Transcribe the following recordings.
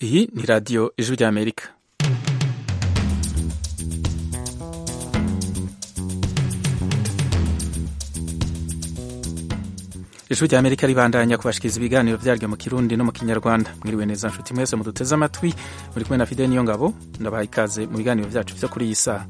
Iyi ni radiyo ijwi ry'Amerika. ijwi ry'Amerika ribandanya kubashikiriza ibiganiro vyaryo mu Kirundi no mu Kinyarwanda. Mwiriwe neza nshuti mwese muduteze amatwi, muri kumwe na Fidel Niyongabo, ndabaha ikaze mu biganiro vyacu vyo kuri iyi saha.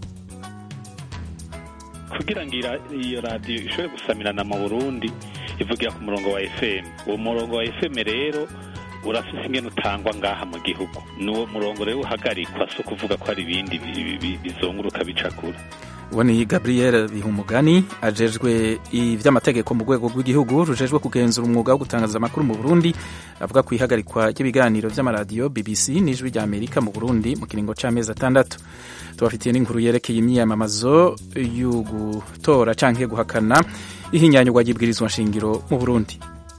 kugira ngo iyo radiyo ishobore gusamirana mu burundi ivugira ku murongo wa fm uwo murongo wa fm rero urafise ingene utangwa ngaha mu gihugu n'uwo murongo rero uhagarikwa si ukuvuga ko hari ibindi bizunguruka bicakura uwo ni gabriel bihumugani ajejwe ivy'amategeko mu rwego rw'igihugu rujejwe kugenzura umwuga wo gutangaza amakuru mu burundi avuga ku ihagarikwa ry'ibiganiro vy'amaradiyo bbc n'ijwi rya amerika mu burundi mu kiringo c'amezi atandatu tubafitiye n'inkuru yerekeye imyiyamamazo y'ugutora canke guhakana ihinyanyurwa ry'ibwirizwa nshingiro mu burundi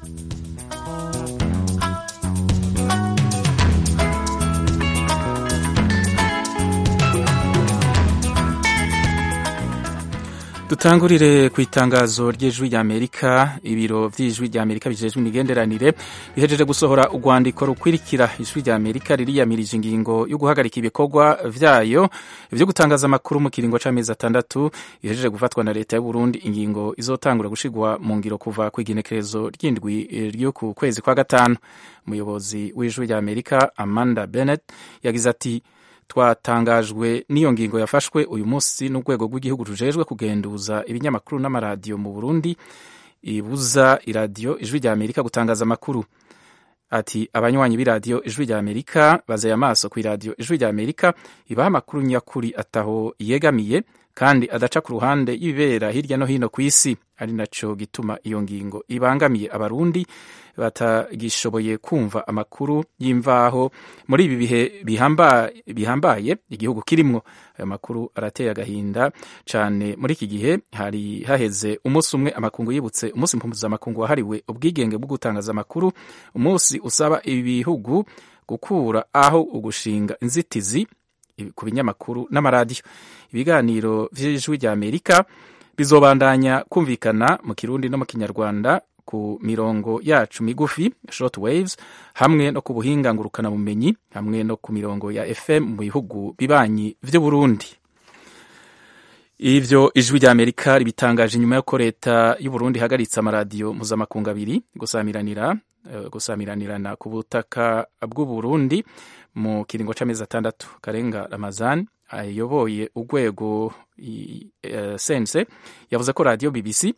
dutangurire ku itangazo ry'ijwi ry'amerika ibiro vy'ijwi ry'amerika bijejwe imigenderanire bihejeje gusohora urwandiko rukwirikira ijwi ry'amerika ririyamirije ingingo yo guhagarika ibikorwa vyayo vyo gutangaza amakuru mu kiringo c'amezi atandatu ihejeje gufatwa na leta y'uburundi ingingo izotangura gushigwa mu ngiro kuva kw'igenekerezo ry'indwi ryo ku kwezi kwa gatanu umuyobozi w'ijwi ry'amerika amanda bennett yagize ati twatangajwe n'iyo ngingo yafashwe uyu munsi n'urwego rw'igihugu rujejwe kugenduza ibinyamakuru n'amaradiyo mu burundi ibuza iradiyo ijwi rya amerika gutangaza amakuru ati abanywanyi b'iradiyo ijwi rya amerika bazeye amaso ku iradiyo ijwi rya amerika ibaha amakuru nyakuri ataho yegamiye kandi adaca ku ruhande y'ibibera hirya no hino ku isi ari naco gituma iyo ngingo ibangamiye abarundi batagishoboye kumva amakuru y'imvaho muri ibi bihe bihambaye bihambaye igihugu kirimwo ayo makuru arateye agahinda cane muri iki gihe hari haheze umunsi umwe amakungu yibutse umunsi mpuzamakungu wahariwe ubwigenge bwo gutangaza amakuru umunsi usaba ibihugu gukura aho ugushinga inzitizi ku binyamakuru n'amaradiyo ibiganiro vy'ijwi rya amerika bizobandanya kumvikana mu kirundi no mu kinyarwanda ku mirongo yacu migufi short waves hamwe no ku buhinga ngurukana bumenyi hamwe no ku mirongo ya fm mu bihugu bibanyi vy'uburundi ivyo ijwi rya amerika ribitangaje inyuma y'uko leta y'uburundi ihagaritse amaradiyo mpuzamakungu abiri gusamiranira uh, gusamiranirana ku butaka bw'uburundi mu kiringo c'amezi atandatu karenga ramazan ayoboye urwego uh, sense yavuze ko radiyo bbc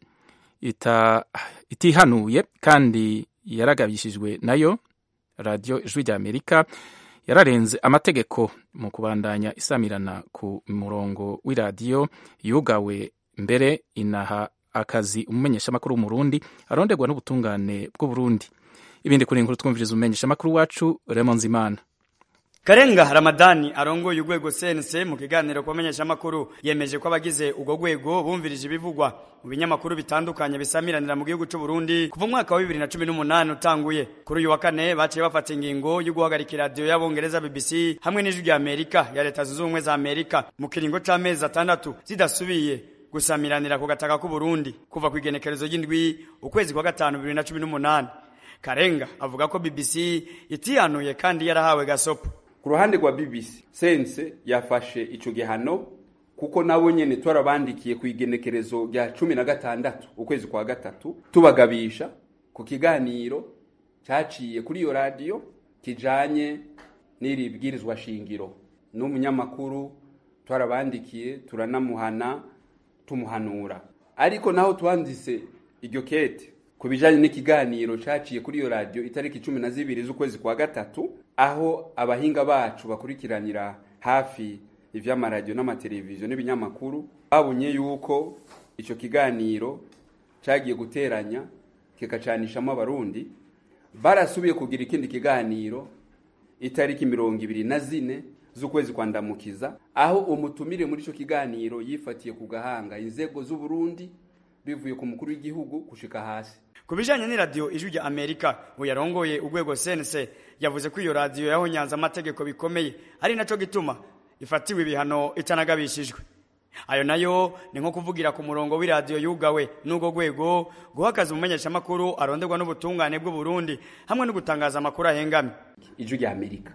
ita, itihanuye kandi yaragabishijwe nayo radiyo ijwi rya amerika yararenze amategeko mu kubandanya isamirana ku murongo w'iradiyo yugawe mbere inaha akazi umumenyeshamakuru w'umurundi aronderwa n'ubutungane bw'uburundi ibindi kuri inkuru twumviriza umumenyeshamakuru wacu remonzimana Karenga Ramadani arongoye urwego sense mu kiganiro kubamenyesha amakuru yemeje ko abagize urwo rwego bumvirije ibivugwa mu binyamakuru bitandukanye bisamiranira mu gihugu cy'u Burundi kuva umwaka wa 2018 utanguye kuri uyu wa kane baciye bafata ingingo yo guhagarika radio y'abongereza BBC hamwe n'ijwi rya Amerika ya leta zunze ubumwe za Amerika mu kiringo c'amezi atandatu zidasubiye gusamiranira ku gataka k'u Burundi kuva ku igenekerezo ry'indwi ukwezi kwa gatanu 2018 Karenga avuga ko BBC itihanuye kandi yarahawe gasopo ku ruhande rwa BBC sense yafashe ico gihano kuko nabo nyene twarabandikiye ku igenekerezo rya cumi na gatandatu ukwezi kwa gatatu tubagabisha ku kiganiro caciye kuri iyo radiyo kijanye n'iri bwirizwa shingiro n'umunyamakuru twarabandikiye turanamuhana tumuhanura ariko naho twanditse iryo kete ku bijanye n'ikiganiro caciye kuri iyo radiyo itariki cumi na zibiri z'ukwezi kwa gatatu aho abahinga bacu bakurikiranira hafi ivy'amaradiyo n'amateleviziyo n'ibinyamakuru babonye yuko ico kiganiro cagiye guteranya kikacanishamo abarundi barasubiye kugira ikindi kiganiro itariki mirongo ibiri na zine z'ukwezi kwa ndamukiza aho umutumire muri ico kiganiro yifatiye ku gahanga inzego z'uburundi bivuye ku mukuru w'igihugu gushika hasi ku bijanye n'iradiyo ijwi rya amerika buyarongoye urwego sense yavuze ko iyo radiyo yahonyanze amategeko bikomeye ari naco gituma ifatiwe ibihano itanagabishijwe ayo nayo ni nko kuvugira ku murongo w'iradiyo yugawe n'ubwo rwego guha akazi umumenyeshamakuru aronderwa n'ubutungane bw'u Burundi hamwe no gutangaza amakuru ahengamye ijwi rya amerika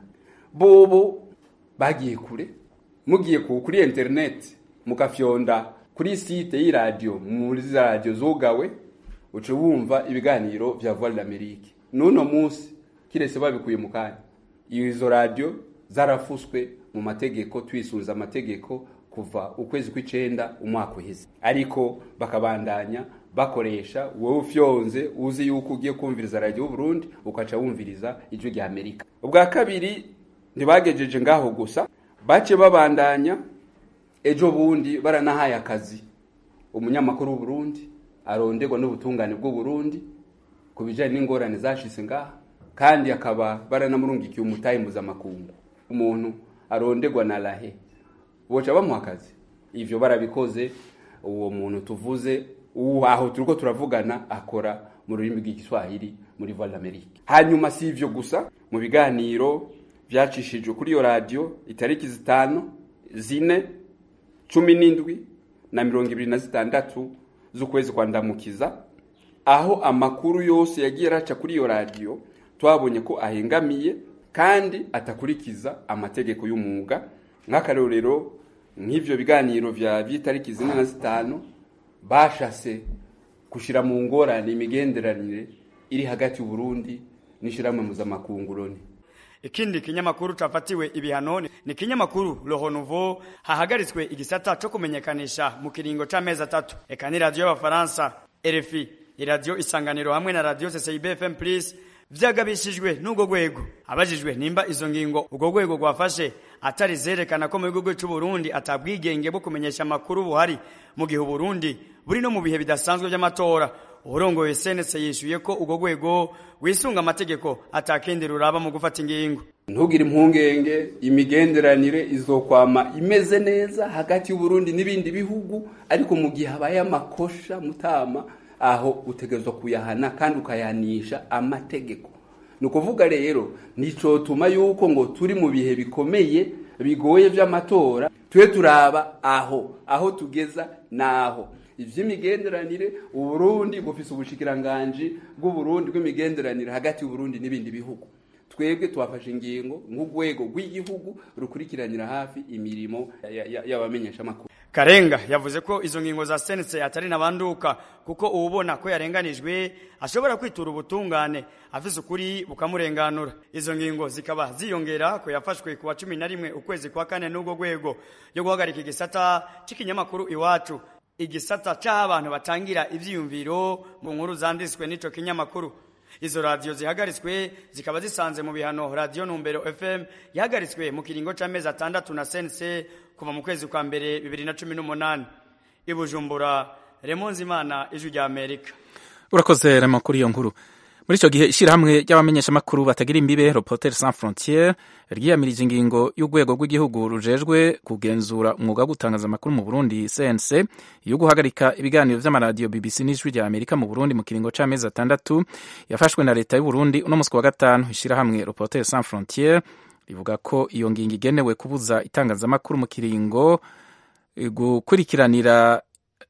bobo bagiye kure mugiye ku kuri internet mugafyonda kuri site y'iradiyo muri za radiyo zugawe uca wumva ibiganiro vya voix d'amerique n'uno munsi kiretse babikuye mu kanya izo radiyo zarafuswe mu mategeko twisunze amategeko kuva ukwezi kw'icenda umwaka uheze ariko bakabandanya bakoresha wowe ufyonze uzi yuko ugiye kumviriza radiyo y'uburundi ukaca wumviriza ijwi rya amerika ubwa kabiri ntibagejeje ngaho gusa bace babandanya ejo bundi baranahaye akazi umunyamakuru w'uburundi aronderwa n'ubutungane bw'uburundi ku bijanye n'ingorane zashitse ngaha kandi akaba baranamurungikiye umutahe mpuzamakungu umuntu aronderwa na rahe boca bamuha akazi ivyo barabikoze uwo muntu tuvuze uwo aho turiko turavugana akora mu rurimi rw'igiswahili muri voix d'amerique hanyuma si ivyo gusa mu biganiro vyacishijwe kuri iyo radiyo itariki zitanu zine cumi n'indwi na mirongo ibiri na zitandatu z'ukwezi kwa ndamukiza aho amakuru yose yagiye araca kuri iyo radiyo twabonye ko ahengamiye kandi atakurikiza amategeko y'umwuga nk'akarorero nk'ivyo biganiro vya vy'itariki zine na zitanu bashase gushira mu ngorane imigenderanire iri hagati y'uburundi n'ishirahamwe mpuzamakungu loni ikindi kinyamakuru cafatiwe ibihano ni kinyamakuru Le Renouveau hahagaritswe igisata co kumenyekanisha mu kiringo c'amezi atatu eka ni radio y'abafaransa RFI iradiyo isanganiro hamwe na radio CCIB FM Plus vyagabishijwe n'ubwo rwego abajijwe nimba izo ngingo ubwo rwego rwafashe atari zerekana ko mu gihugu cy'u Burundi atabwigenge bwo kumenyesha amakuru buhari mu gihe Burundi buri no mu bihe bidasanzwe by'amatora urongoye senese yishuye ko ubwo rwego wisunga amategeko atakindi ruraba mu gufata ingingo ntugire impungenge imigenderanire izokwama imeze neza hagati y'uburundi n'ibindi bihugu ariko mu gihe habaye amakosha mutama aho utegerezwa kuyahana kandi ukayanisha amategeko ni ukuvuga rero nicotuma yuko ngo turi mu bihe bikomeye bigoye vy'amatora tube turaba aho aho tugeza naho ivy'imigenderanire uburundi bufise ubushikiranganji bw'uburundi bw'imigenderanire hagati y'uburundi n'ibindi bihugu twebwe twafashe ingingo nk'urwego rw'igihugu rukurikiranira hafi imirimo y'abamenyesha amakuru Karenga yavuze ko izo ngingo za sense atari nabanduka kuko uwubona ko yarenganijwe ashobora kwitura ubutungane afise ukuri bukamurenganura izo ngingo zikaba ziyongera ko yafashwe kuwa cumi na rimwe ukwezi kwa kane n'ubwo rwego yo guhagarika igisata c'ikinyamakuru iwacu igisata c'abantu batangira ivyiyumviro mu nkuru zanditswe n'ico kinyamakuru izo radiyo zihagaritswe zikaba zisanze mu bihano radiyo numbero fm yahagaritswe mu kiringo c'amezi atandatu na sense kuva mu kwezi kwa mbere bibiri na cumi n'umunani i bujumbura remonzimana ijwi rya amerika urakoze rema kuri iyo nkuru muri icyo gihe ishyirahamwe ry'abamenyeshamakuru batagira imbibe reporter sans frontiere ryiyamirije ingingo y'urwego rw'igihugu rujejwe kugenzura umwuga wo gutangaza amakuru mu burundi cnc yo guhagarika ibiganiro vy'amaradiyo bbc n'ijwi rya amerika mu burundi mu kiringo c'amezi atandatu yafashwe na leta y'uburundi uno musi wa gatanu ishyirahamwe reporter sans frontiere rivuga ko iyo ngingo igenewe kubuza itangazamakuru mu kiringo gukurikiranira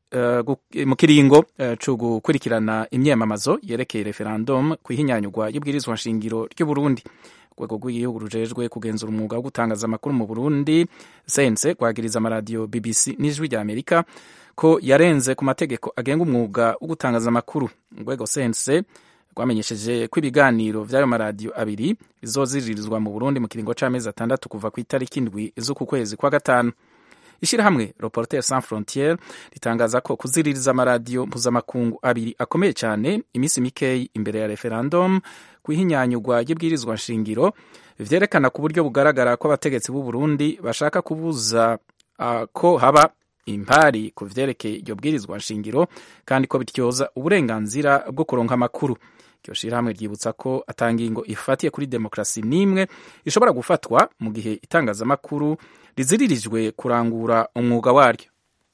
mu kiringo cyo gukurikirana imyamamazo yerekeye referendum ku ihinyanyurwa y'ubwirizwa nshingiro ry'uburundi urwego rw'igihugu rujejwe kugenzura umwuga wo gutangaza amakuru mu burundi sense kwagiriza amaradiyo bbc n'ijwi rya amerika ko yarenze ku mategeko agenga umwuga wo gutangaza amakuru urwego sense rwamenyesheje ko ibiganiro vy'ayo maradiyo abiri bizoziririzwa mu burundi mu kiringo c'amezi atandatu kuva ku itariki indwi z'uku kwezi kwa gatanu ishyirahamwe reporter sans frontiere ritangaza ko kuziririza amaradiyo mpuzamakungu abiri akomeye cyane iminsi mikeyi imbere ya referendum ku ihinyanyurwa ry'ibwirizwa nshingiro vyerekana ku buryo bugaragara ko abategetsi b'u Burundi bashaka kubuza uh, ko haba impari ku vyerekeye iryo bwirizwa nshingiro kandi ko bityoza uburenganzira bwo kuronka amakuru iryo shirahamwe ryibutsa ko atangingo ifatiye kuri demokarasi n'imwe ishobora gufatwa mu gihe itangazamakuru riziririjwe kurangura umwuga waryo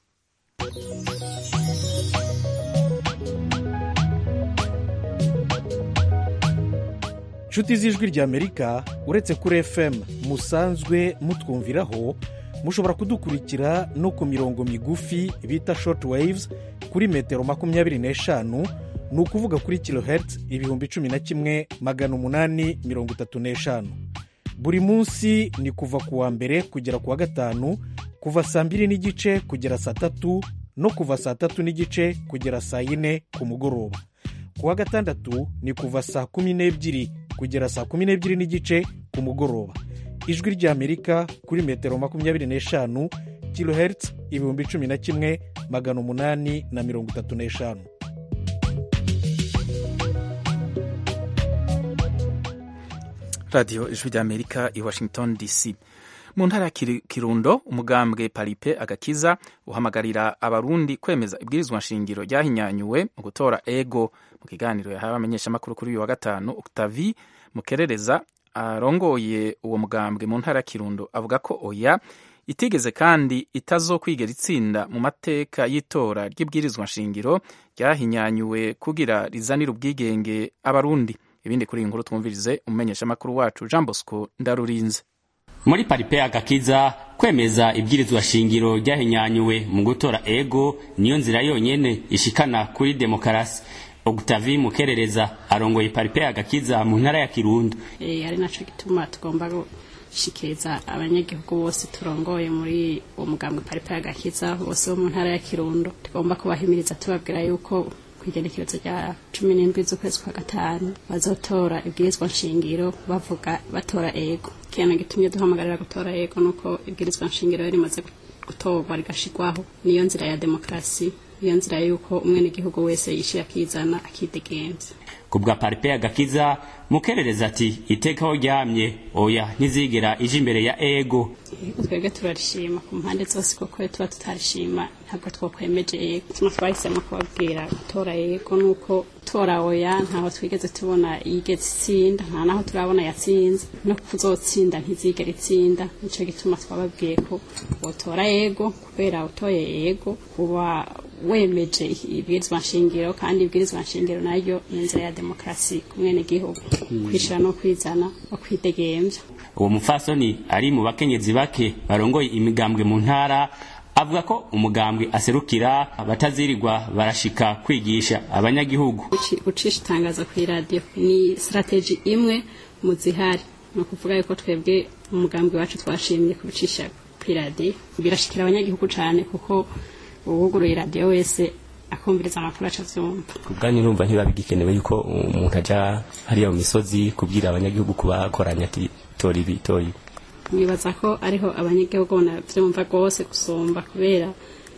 inshuti z'ijwi ry'amerika uretse kuri fm musanzwe mutwumviraho mushobora kudukurikira no ku mirongo migufi bita short waves kuri metero makumyabiri n'eshanu ni ukuvuga kuri kilohertz ibihumbi cumi na kimwe magana umunani mirongo itatu n'eshanu buri munsi ni kuva ku wa mbere kugera ku wa gatanu kuva saa mbiri n'igice kugera saa tatu no kuva saa tatu n'igice kugera saa yine ku mugoroba ku wa gatandatu ni kuva saa kumi n'ebyiri kugera saa kumi n'ebyiri n'igice ku mugoroba ijwi ry'amerika kuri metero makumyabiri n'eshanu kilohertz ibihumbi cumi na kimwe magana umunani na mirongo itatu n'eshanu radiyo ijwi ry'amerika i washington dc mu ntara ya kirundo umugambwe paripe agakiza uhamagarira abarundi kwemeza ibwirizwa nshingiro ryahinyanyuwe mu gutora ego mu kiganiro yahawe abamenyeshamakuru kuri uyu wa gatanu octavi mukerereza arongoye uwo mugambwe mu ntara ya kirundo avuga ko oya itigeze kandi itazokwigera itsinda mu mateka y'itora ry'ibwirizwa nshingiro ryahinyanyuwe kugira rizanire ubwigenge abarundi ibindi kuri iyi nkuru twumvirize umumenyeshamakuru wacu jean bosco ndarurinze muri paripe agakiza kwemeza ibwirizwa shingiro ryahinyanyuwe mu gutora ego niyo nzira yonyene ishikana kuri demokarasi Octavie Mukerereza arongoye paripe agakiza mu ntara ya Kirundo eh ari naco gituma tugomba gushikiriza abanyagihugu bose turongoye muri uwo mugambwe paripe agakiza bose bo mu ntara ya Kirundo tugomba kubahimiriza tubabwira yuko kwigenekerezo rya cumi n'indwi z'ukwezi kwa gatanu bazotora ibwirizwa nshingiro bavuga batora ego ikintu gitumye duhamagarira gutora ego nuko ibwirizwa nshingiro rimaze gutorwa rigashirwaho niyo nzira ya demokarasi niyo nzira yuko umwenegihugu wese yishira akizana akidegenza ku bwa paripe agakiza mukerereza ati itekaho ryamye oya ntizigera ije imbere ya ego twebwe turarishima ku mpande zose kuko tuba tutarishima ntabwo twakwemeje ego tuma twahisemo kubabwira gutora ego nuko tora oya ntaho twigeze tubona yigeze itsinda nta naho turabona yatsinze no kuzotsinda ntizigera itsinda nico gituma twababwiye ko wotora ego kubera utoye ego uba wemeje ibwirizwa nshingiro kandi ibwirizwa nshingiro naryo ni inzira ya demokarasi ku mwenegihugu kwishira no kwizana no kwidegemvya uwo mufasoni ari mu bakenyezi bake barongoye imigambwe mu ntara avuga ko umugambwe aserukira batazirirwa barashika kwigisha abanyagihugu gucisha itangazo ku iradiyo ni strategy imwe mu zihari ni ukuvuga yuko twebwe umugambwe wacu twashimye kubicisha ku iradiyo birashikira abanyagihugu cyane kuko uwuguruye iradiyo wese akumviriza amakuru aca avyumva kubwanyu numva ntibiba bigikenewe yuko umuntu aja hariya mu misozi kubwira abanyagihugu kubakoranya ati tora ibi tora ibi nibaza ko ariho abanyagihugu navyumva rwose gusumba kubera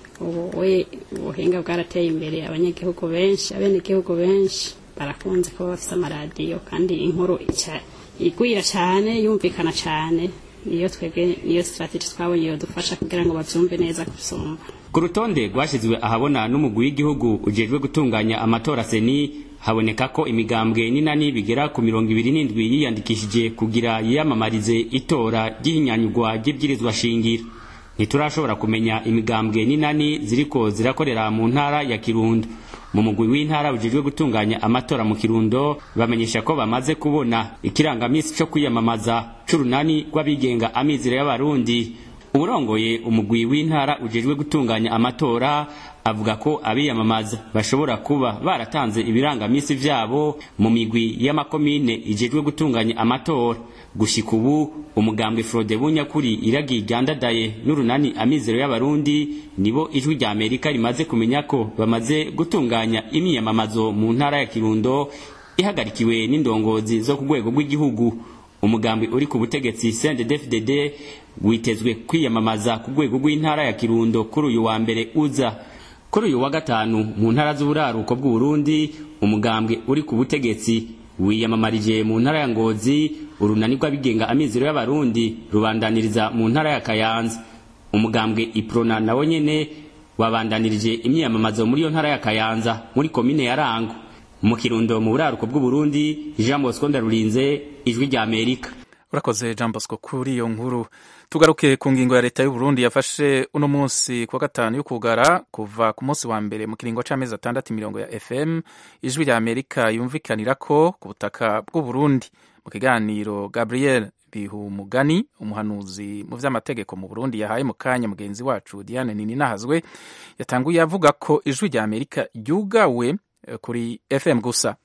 ubu we ubuhinga bwarateye imbere abanyagihugu benshi abenegihugu benshi barakunze kuba bafise amaradiyo kandi inkuru igwira cyane yumvikana cyane niyo twebwe niyo strategy twabonye yodufasha kugira ngo bavyumve neza gusumba ku rutonde rwashyizwe ahabona n'umugwi w'igihugu ujejwe gutunganya amatora seni haboneka ko imigambwe n'inani bigera ku mirongo ibiri n'indwi yiyandikishije kugira yiyamamarize itora ry'ihinyanyurwa ry'ibwirizwa shingiro ntiturashobora kumenya imigambwe n'inani ziriko zirakorera mu ntara ya kirundo mu mugwi w'intara ujejwe gutunganya amatora mu kirundo bamenyesha ko bamaze kubona ikirangamisi cyo kwiyamamaza c'urunani rw'abigenga amizero y'abarundi urongoye umugwi w'intara ujejwe gutunganya amatora avuga ko abiyamamaza bashobora kuba baratanze ibirangamisi vyabo mu migwi y'amakomine ijejwe gutunganya amatora gushika ubu umugambwe Frode Bunyakuri iragiye ryandadaye n'urunani amizero y'abarundi nibo ijwi rya Amerika rimaze kumenya ko bamaze gutunganya imyiyamamazo mu ntara ya Kirundo ihagarikiwe n'indongozi zo ku rwego rw'igihugu umugambi uri ku butegetsi CNDD-FDD witezwe kwiyamamaza ku rwego rw'intara ya Kirundo kuri uyu wa mbere uza kuri uyu wa gatanu mu ntara z'uburaruko bw'uburundi umugambwe uri ku butegetsi wiyamamarije mu ntara ya ngozi urunani rw'abigenga amizero y'abarundi rubandaniriza mu ntara ya kayanza umugambwe iprona nawo nyene wabandanirije imyiyamamazo muri iyo ntara ya kayanza muri komine ya rango mu kirundo mu buraruko bw'uburundi jean bosco ndarurinze ijwi rya amerika urakoze jean bosco kuri iyo nkuru tugaruke ku ngingo ya leta y'uburundi yafashe uno munsi ku wa gatanu yo kugara kuva ku munsi wa mbere mu kiringo c'amezi atandatu imirongo ya fm ijwi rya amerika yumvikanira ko ku butaka bw'uburundi mu kiganiro gabriel bihumugani umuhanuzi mu vy'amategeko mu burundi yahaye mu kanya mugenzi wacu diane nini nahazwe yatanguye avuga ko ijwi rya amerika ryugawe kuri fm gusa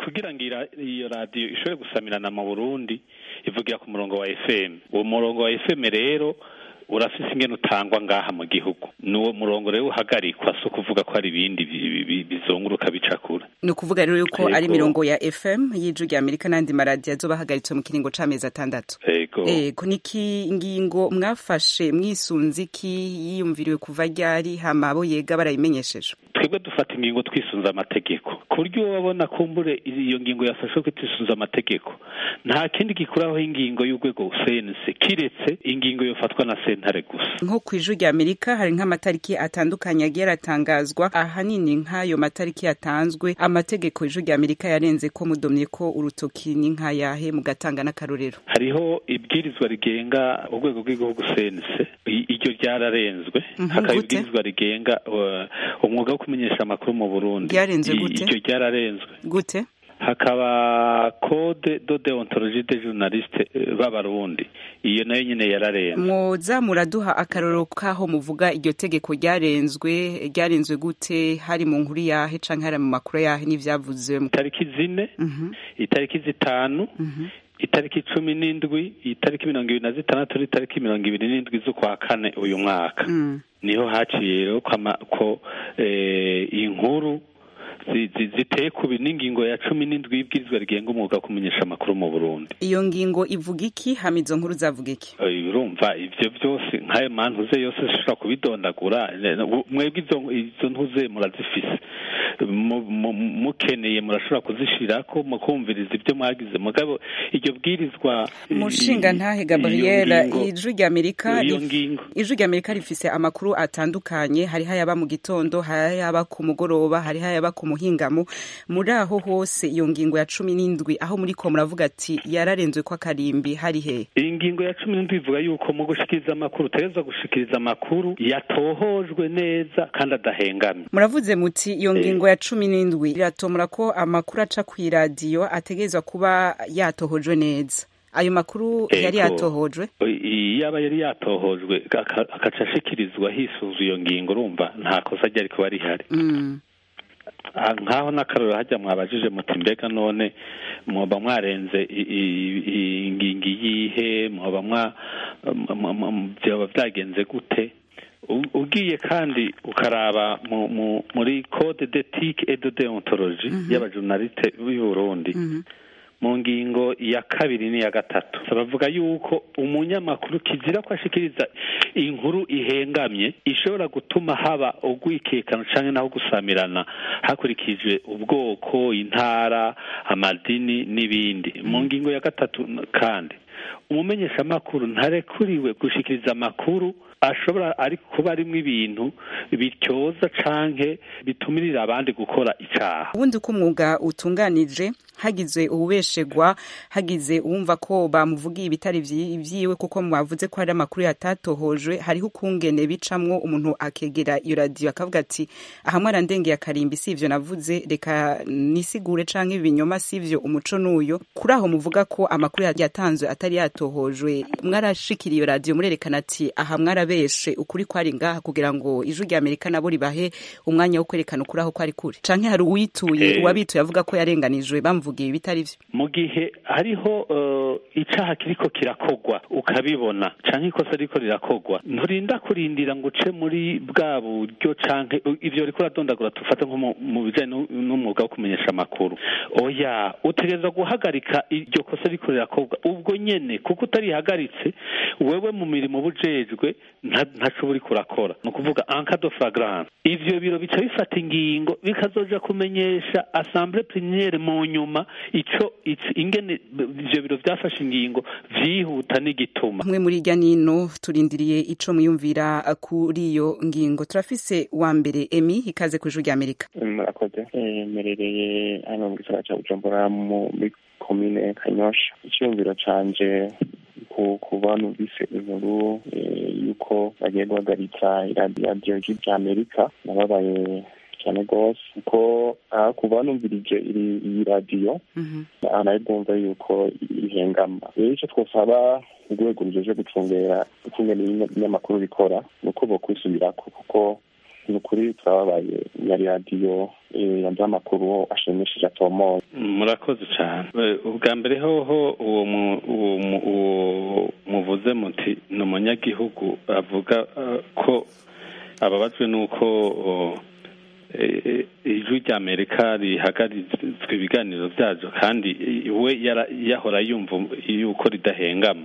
kugira ngo ira- iyo radiyo ishobore gusamirana mu burundi ivugira ku murongo wa fm uwo murongo wa fm rero urafise ingene utangwa ngaha mu gihugu n'uwo murongo rero uhagarikwa si ukuvuga ko hari ibindi bi- bi- bizunguruka bicakura ni ukuvuga rero yuko ari Yego. imirongo ya fm y'ijwi rya amerika n'andi maradiyo azoba ahagaritse mu kiringo c'amezi atandatu ego ego niki ngingo mwafashe mwisunze iki yiyumviriwe kuva ryari hama abo yega barayimenyesheje twebwe dufata ingingo twisunze amategeko ku buryo uwo babona kumbure iyo ngingo yafashwe ko twisunze amategeko nta kindi gikuraho ingingo y'urwego cnc kiretse ingingo yofatwa na sentare gusa nko ku ijwi rya amerika hari nk'amatariki atandukanye agiye aratangazwa ahanini nk'ayo matariki yatanzwe amategeko ijwi rya amerika yarenze ko mudomye ko urutoki ni nk'ayahe mugatanga n'akarorero hariho ibwirizwa rigenga urwego rw'igihugu cnc I- iryo ryararenzwe Mhm, hakaba gute? ibwirizwa rigenga uh, umwuga wo kumenyesha amakuru mu burundi Ryarenzwe I- gute? iryo ryararenzwe gute hakaba code de deontologie de journaliste eh, b'abarundi iyo nayo nyine yararenzwe mwoza muraduha akarorero k'aho muvuga iryo tegeko ryarenzwe ryarenzwe gute hari mu nkuru yahe canke hari mu makuru yahe n'ivyavuze itariki zine itariki zitanu itariki cumi n'indwi itariki mirongo ibiri na zitandatu n'itariki mirongo ibiri n'indwi z'ukwa kane uyu mwaka niho haciye rero ko ama- ko eh, inkuru zi- zi- ziteye ku bi- n'ingingo ya cumi n'indwi y'ibwirizwa rigenga umwuga wo kumenyesha amakuru mu burundi iyo ngingo ivuga iki hama izo nkuru zavuga iki Eh, urumva ivyo vyose nk'ayo mantuze yose zishobora kubidondagura Ne- ne- mwebwe izo izo ntuze murazifise Mu- mu- mukeneye murashobora kuzishirako mukumviriza ibyo mwagize mugabo iryo bwirizwa mushinga ntahe gabriel iyo ngingo- ijwi rya amerika iyo rif- ngingo ijwi rya amerika rifise amakuru atandukanye hariho ayaba mu gitondo hariho ayaba ku mugoroba hariho ayaba ku muhingamo muri aho hose iyo ngingo ya cumi n'indwi aho muri ko muravuga ati yararenzwe ko akarimbi hari he iyi ngingo ya cumi n'indwi ivuga yuko mu gushikiriza amakuru utegerezwa gushikiriza amakuru yatohojwe neza kandi adahengamye muravuze muti iyo ngingo ya cumi n'indwi iratomora ko amakuru aca ku iradiyo ategerezwa kuba yatohojwe neza ayo makuru yari Ego. yatohojwe I- yaba yari yatohojwe aka- agaca ashikirizwa hisunzwe iyo ngingo urumva nta kosa ryari kuba rihari Mm. Ah, nk'aho n'akarorero hajya mwabajije muti mbega none mwoba mwarenze i- i- i- ingingo iyihe mwoba mwa m- m- m- vyoba vyagenze gute U- ugiye kandi ukaraba mu- mu- muri code d'ethique et de déontologie y'abajurnaliste b'i Burundi mu ngingo ya kabiri n'iya gatatu bavuga yuko umunyamakuru kizira ko ashikiriza inkuru ihengamye ishobora gutuma haba ugwikekano canke naho gusamirana hakurikijwe ubwoko intara amadini n'ibindi mu ngingo ya gatatu n- kandi umumenyeshamakuru ntarekuriwe gushikiriza amakuru ashobora ari kuba arimwo ibintu bityoza canke bitumirira abandi gukora icaha ubundi uko umwuga utunganije hagize uwubeshegwa hagize uwumva ko bamuvugiye ibitari vyi- vyiwe kuko mwavuze ko hari amakuru yatatohojwe hariho ukungene bicamwo umuntu akegera iyo radiyo akavuga ati ahamwe arandengeye akarimbi si ivyo navuze reka nisigure canke ibinyoma si ivyo umuco n'uyo kuri aho muvuga ko amakuru yatanzwe atari yatohojwe mwarashikira iyo radiyo murerekana ati aha mwarabeshe ukuri kwari ngaha kugira ngo ijwi rya amerika nabo ribahe umwanya wo kwerekana ukuri aho kwari kuri canke hari uwituye Eh. uwabituye avuga ko yarenganijwe bamuvugiye ibitari vyo mu gihe hariho uh, icaha kiriko kirakogwa ukabibona canke ikosa riko rirakogwa nturinda kurindira ngo uce muri bwa buryo canke u- ivyo riko uradondagura tufate nko mu- mu bijanye n'u- n'umwuga wo kumenyesha amakuru oya utegereza guhagarika iryo kosa riko rirakogwa ubwo nyene kuko utarihagaritse wewe mu mirimo bujejwe nta- ntaco uba uriko urakora ni ukuvuga encado flagrant ivyo biro bica bifata ingingo bikazoja kumenyesha assemblée plénière mu nyuma ico ico- ingene b- ivyo biro vyafashe ingingo vyihuta n'igituma hamwe muri irya nino turindiriye ico mwiyumvira kuri iyo ngingo turafise wa mbere emi ikaze ku ijwi rya amerika murakoze Eh, mperereye hano mu gisagara ca bujumbura muri komine kanyosha icyumviro canje ku kuba numvise inkuru eh, yuko bagiye guhagaritsa iradiyo rya amerika nababaye cyane rwose kuko ah, kuva numvirije iri- iyi radiyo nayo bwumva yuko ihengama rero icyo twosaba urwego rujeje gucungera gutunganya ibinyamakuru bikora ni uko bokwisubirako kuko ni ukuri turababaye yari radiyo yanduye amakuru ashimishije atomoye murakoze cyane ubwa mbere hoho uwo uwo muvuze muti ni umunyagihugu avuga ko ababajwe n'uko ijwi rya amerika rihagaritswe ibiganiro byaryo kandi we yahora yumva yuko ridahengama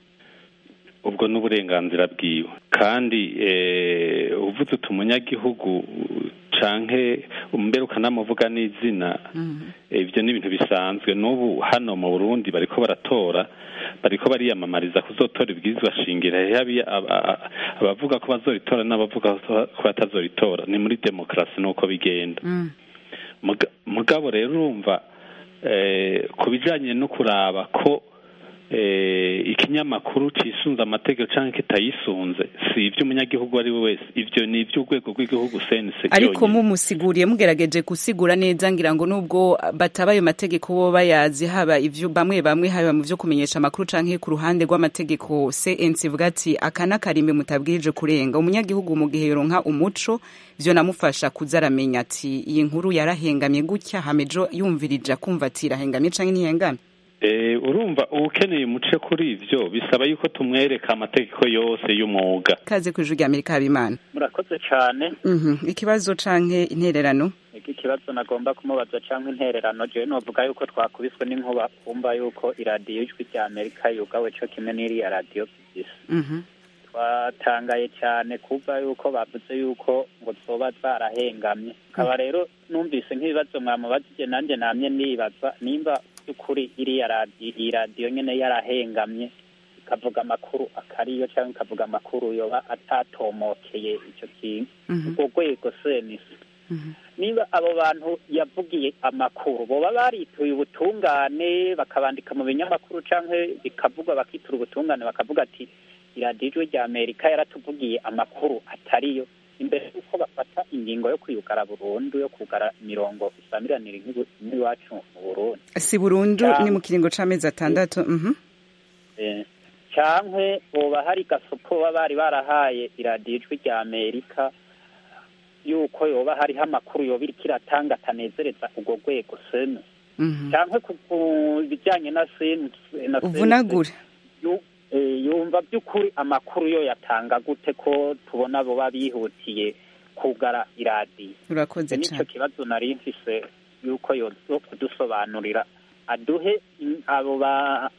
ubwo ni uburenganzira bwiwe kandi uvuze uti umunyagihugu canke mbere ukanamuvuga n'izina ibyo ni ibintu bisanzwe n'ubu hano mu burundi bariko baratora bariko bariyamamariza kuzotora ibwirizwa shingiro abavuga ko bazoritora n'abavuga ko batazoritora ni muri demokarasi nuko bigenda mugabo rero urumva ku bijanye no kuraba ko ikinyamakuru cisunze amategeko cyangwa kitayisunze si iby'umunyagihugu ari we wese ibyo ni iby'urwego rw'igihugu sense ariko mumusiguriye mugerageje gusigura neza ngira ngo nubwo bataba ayo mategeko bo bayazi haba ivyo bamwe bamwe haba mu vyo kumenyesha amakuru canke ku ruhande rw'amategeko CNC ivuga ati aka n'akarimbi mutabwirije kurenga umunyagihugu mu gihe yoronka umuco vyo namufasha kuza aramenya ati iyi nkuru yarahengamye gutya hamejo yumvirije akumva ati irahengamye canke ntihengamye urumva ukeneye umuce kuri ibyo bisaba yuko tumwereka amategeko yose y'umwuga kaze ku ijwi rya amerika habimana murakoze cyane ikibazo canke intererano iki kibazo nagomba kumubaza cyangwa intererano jewe novuga yuko twakubiswe n'inkuba kumva yuko iradiyo ijwi rya amerika yugawe cyo kimwe n'iriya radiyo bisa twatangaye cyane kuva yuko bavuze yuko ngo zoba zarahengamye akaba rero numvise nk'ibibazo mwamubajije nanjye namye nibaza nimba by'ukuri iriya radiyo iyi radiyo nyine yarahengamye ikavuga amakuru akariyo cyangwa ikavuga amakuru yoba atatomokeye icyo kintu urwo rwego senisi niba abo bantu yavugiye amakuru boba barituye ubutungane bakabandika mu binyamakuru cyangwa bikavugwa bakitura ubutungane bakavuga ati iradiyo ijwi rya amerika yaratuvugiye amakuru atariyo imbere y'uko bafata ingingo yo kwiyugara burundu yo kugara imirongo isamiranira nk'iwacu mu burundi si burundu ni mu kiringo c'amezi atandatu cyangwa boba hari gasupo baba bari barahaye iradiyo ijwi rya amerika yuko yoba hariho amakuru yoba iriko iratanga atanezereza urwo rwego sene cyangwa ku bijyanye na sene uvunagure yumva by'ukuri amakuru yo yatanga gute ko tubona boba bihutiye kugara iradiyo urakoze nicyo kibazo nari mfise yuko yozo kudusobanurira aduhe abo ba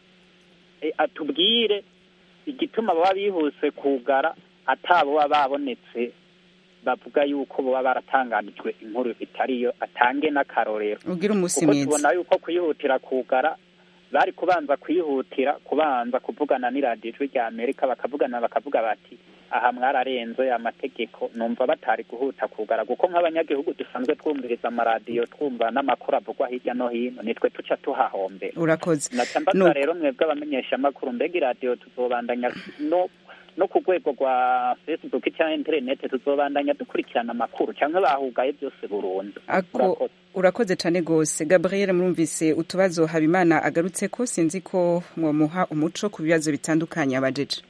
atubwire igituma baba bihuse kugara atabo baba babonetse bavuga yuko baba baratanganijwe inkuru itariyo atange n'akarorero ubwira umunsi kuko mwiza tubona yuko kuyihutira kugara bari kubanza kuyihutira kubanza kuvugana n'iradiyo ijwi rya amerika bakavugana bakavuga bati aha mwararenze amategeko numva batari guhuta kugara kuko nk'abanyagihugu dusanzwe twumviriza amaradiyo twumva n'amakuru avugwa hirya no hino nitwe tuca tuhahombera urakoze naca mbaza rero mwebwe abamenyesha amakuru mbega iradiyo tuzobandanya no no ku rwego rwa facebook cyangwa interineti tuzobandanya dukurikirana amakuru cyangwa bahugaye byose burundu ako urakoze cyane rwose gabriel murumvise utubazo habimana agarutse ko sinzi ko mwamuha umuco ku bibazo bitandukanye abajeje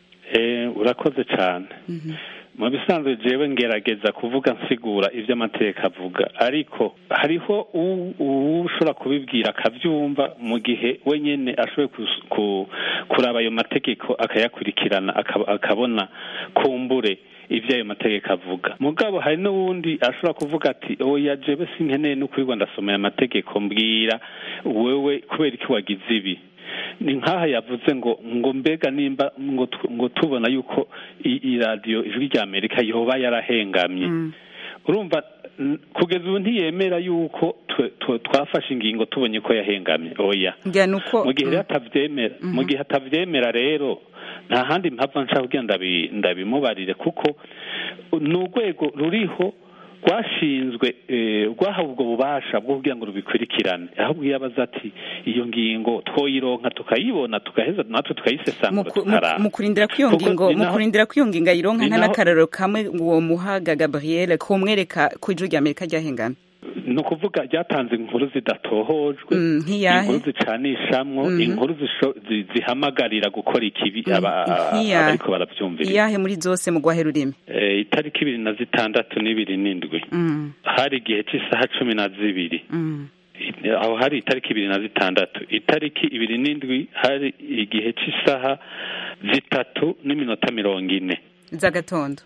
urakoze cyane mu bisanzwe jewe ngerageza kuvuga nsigura ibyo amateka avuga ariko hariho ushobora kubibwira akabyumva mu gihe wenyine ashoboye kuraba ayo mategeko akayakurikirana akabona kumbure ibyo ayo mategeko avuga mugabo hari n'uwundi ashobora kuvuga ati oya jewe sinkeneye no kwirirwa ndasomera amategeko mbwira wewe kubera iki wagize ibi ni nk'aha yavuze ngo ngo mbega nimba ngo tubona yuko iradiyo ijwi rya amerika yoba yarahengamye urumva kugeza ubu ntiyemera yuko twafashe ingingo tubonye ko yahengamye oya mu gihe atabyemera mu gihe atabyemera rero nta handi mpamvu nshaka kugira ndabimubarire kuko ni urwego ruriho rwashinzwe rwahawe ubwo bubasha bwo kugira ngo rubikurikirane ahubwo iyo abaza ati iyo ngingo twoyironka tukayibona tugaheza natwe tukayisesangura tukaraba mu kurindira ko iyo ngingo mu kurindira ko iyo ngingo ayironka nta n'akararo kamwe uwo muhaga gabriel kumwereka ko ijwi rya amerika ryahengamye ni ukuvuga ryatanze inkuru zidatohojwe Mm, nk'iyahe? inkuru zicanishamwo Mhm. inkuru zisho- zi- zihamagarira gukora ikibi aba- nk'iyahe? abariko baravyumvira iyahe muri zose mu gwahe rurimi Eh, itariki ibiri na zitandatu n'ibiri n'indwi Mm, hari igihe cy'isaha cumi na zibiri mm. aho hari itariki ibiri na zitandatu itariki ibiri n'indwi hari igihe cy'isaha zitatu n'iminota mirongo ine z'agatondo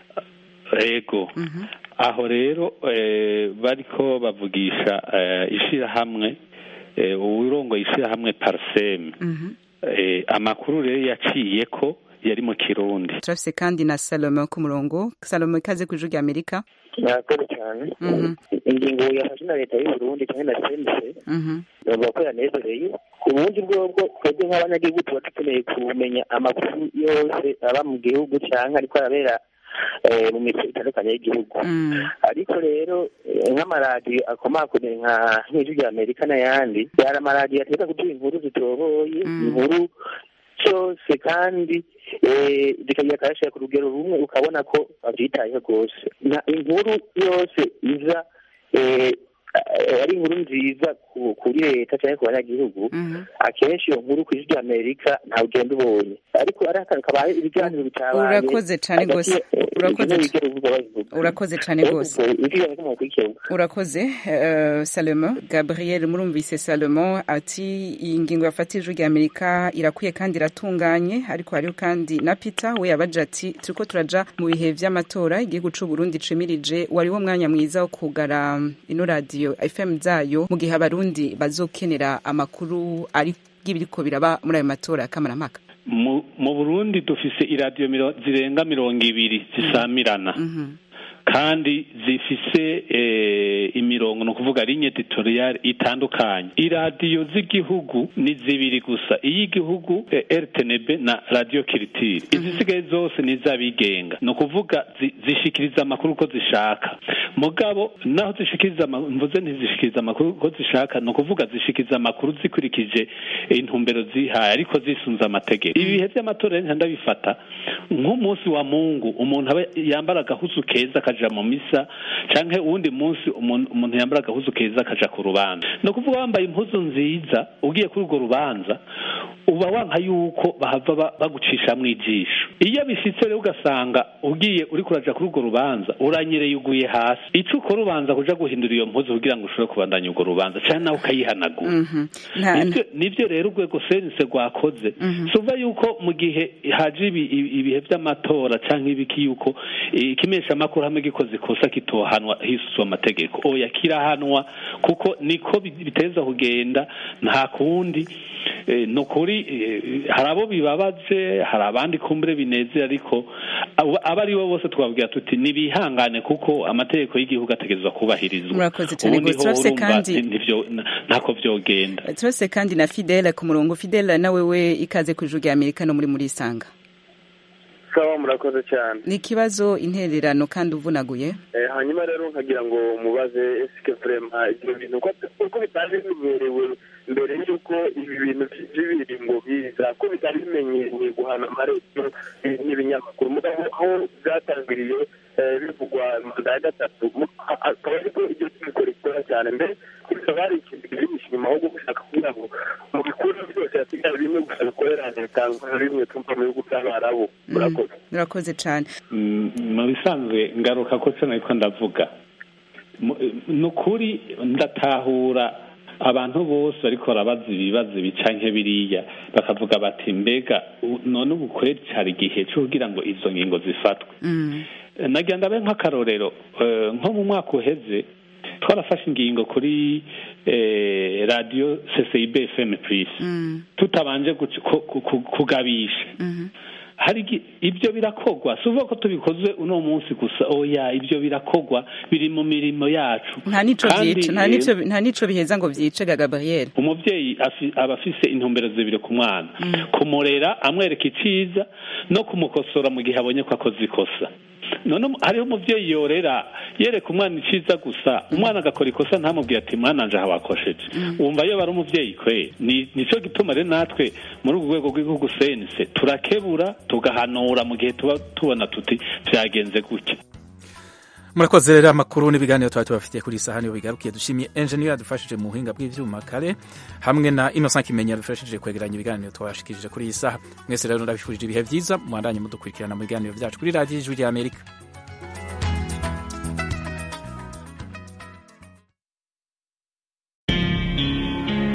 ego aho rero eh, bariko bavugisha eh, ishirahamwe eh, uwurongoye ishirahamwe parsem Mhm. eh, amakuru rero yaciye ko yari mu kirundi turafise kandi na salome ku murongo salome ikaze ku ijwi rya amerika murakoze cyane Mhm. ingingo yafashwe na leta y'u Burundi cyangwa na sense Mhm. bavuga ko yanezereye ubundi bwobwo twebwe nk'abanyagihugu tuba dukeneye kumenya amakuru yose aba mu gihugu cyangwa ariko arabera eh, mu mico itandukanye y'igihugu ariko rero eh, nk'amaradiyo akomakomeye nka nk'ijwi rya amerika n'ayandi yari amaradiyo ategeka kuduha inkuru zitoboye inkuru cyose kandi eh, zikagira akarashyira ku rugero rumwe ukabona ko babyitayeho rwose na inkuru yose iza eh, eh, ari inkuru nziza ku- kuri leta cyangwa ku banyagihugu akenshi iyo nkuru ku ijwi rya amerika ntawe ugenda ubonye ariko ari akantu kabaye ibiganiro bitabaye urakoze cyane hagati rwose ya- eh, urakoze ibyo bigera uvuga babivuga. urakoze cyane Rero rwose ubwo ijwi rya Amerika mukurikirana. urakoze uh, salomo gabriel murumvise salomo ati iyi ngingo yafata ijwi rya amerika irakwiye kandi iratunganye ariko hariho kandi na peter we yabaje ati turiko turaja mu bihe vy'amatora igihugu c'u burundi cimirije wariwo mwanya mwiza wo kugara um, ino radiyo fm zayo mu gihe abarundi bazokenera amakuru ari y'ibiriko biraba muri ayo matora ya kamarampaka mu mu burundi dufise iradiyo miro- zirenga mirongo ibiri zisamirana kandi zifise eh, imirongo ni ukuvuga ligne editorial itandukanye iradiyo z'igihugu ni zibiri gusa iy'igihugu eh, rtnb na radio kiritiri izisigaye zose ni iz'abigenga ni ukuvuga zi- zishikiriza amakuru uko zishaka mugabo naho zishikiriza ama- mvuze ntizishikiriza amakuru uko zishaka ni ukuvuga zishikiriza amakuru zikurikije intumbero zihaye ariko zisunze amategeko ibihe by'amatora rero ndabifata nk'umunsi wa mungu umuntu aba yambara agahuzu keza akaja mu misa canke uwundi munsi umuntu umuntu yambara agahuzu keza akaja ku rubanza ni ukuvuga wambaye impuzu nziza ugiye kuri urwo rubanza uba wanka yuko bahava ba- bagucishamwo ijisho iyo bishitse rero ugasanga ugiye uri kuraja kuri urwo rubanza uranyereye uguye hasi ico ukora ubanza kuja guhindura iyo mpuzu kugira ngo ushobore kubandanya urwo rubanza canke nawe ukayihanagura Mhm. Nta- nibyo nibyo rero urwego sense rwakoze suva yuko mu gihe haje ibi- ibi- ibihe by'amatora cyangwa ibiki yuko eh, ikimeshamakuru hamwe gikoze ikosa kitohanwa hisuswa amategeko oya kirahanwa kuko niko bi- biteza kugenda nta kundi Eh, ni ukuri eh, hari abo bibabaje hari abandi kumbure binezera ariko abo abo ari bo bose twabwira tuti nibihangane kuko amategeko y'igihugu ategerezwa kubahirizwa Murakoze cyane ubundi rwose. ho Turafise urumva kandi- ntivyo- ntako vyogenda turase kandi na fidele ku murongo fidele nawe we ikaze ku ijwi rya amerika no muri muri isanga sawa murakoze cyane ni ikibazo intererano kandi uvunaguye Eh, hanyuma rero nkagira ngo mubaze esike vrema ibyo bintu ko uko bitari bimenyerewe mbere y'uko ibi bintu by'ibiringo biza ko bitari bimenyerewe guhana amaradiyo eh, n'ibinyamakuru mugabo aho byatangiriye eh, bivugwa manda ya gatatu mu- a- akaba ariko iryo tegeko rikora cyane mbere bikaba hari ikintu kibihishe inyuma ahubwo gushaka kugira ngo mu bikuru byose hasigaye bimwe gusa bikorera leta nka bimwe tumva mu bihugu by'abarabu murakoze murakoze cyane Mm, mu bisanzwe ngaruka ko cyo nariko ndavuga Mu- ni ukuri ndatahura abantu bose ariko barabaza ibibazo bica nke biriya bakavuga bati mbega u- none ubu kweri cyari igihe cyo kugira ngo izo ngingo zifatwe nagira ndabe nk'akarorero eh, nko mu mwaka uheze twarafashe ingingo kuri eh, radiyo ccib fm plus tutabanje guc- ku- ku- ku- kugabisha hari igi- ibyo birakogwa si uvuga ko tubikoze uno munsi gusa oya ibyo birakogwa biri mu mirimo yacu nta nico Kandi, byica nta eh, nico nta nico biheza ngo byice ga gabriel umubyeyi afi- aba afise intumbero zibiri ku mwana kumurera amwereka iciza no kumukosora mu gihe abonye ko akoze ikosa none umu- hariho umubyeyi yorera yereka umwana iciza gusa umwana agakora ikosa ntamubwire ati mwana nje aha wakosheje wumva iyo bari umubyeyi kwe ni nicyo gituma rero natwe muri urwo rwego rw'igihugu sense turakebura tugahanura mu gihe tuba tubona tuti byagenze gutya murakoze rero amakuru n'ibiganiro twari tubafitiye kuri iyi saha niyo bigarukiye dushimiye enjeniyeri yadufashije mu buhinga bw'ibyuma kare hamwe na innocent kimenya yadufashije kwegeranya ibiganiro twabashikirije kuri iyi saha mwese rero ndabifurije ibihe byiza mwandanye mudukurikirana mu biganiro byacu kuri radiyo ijwi ry'amerika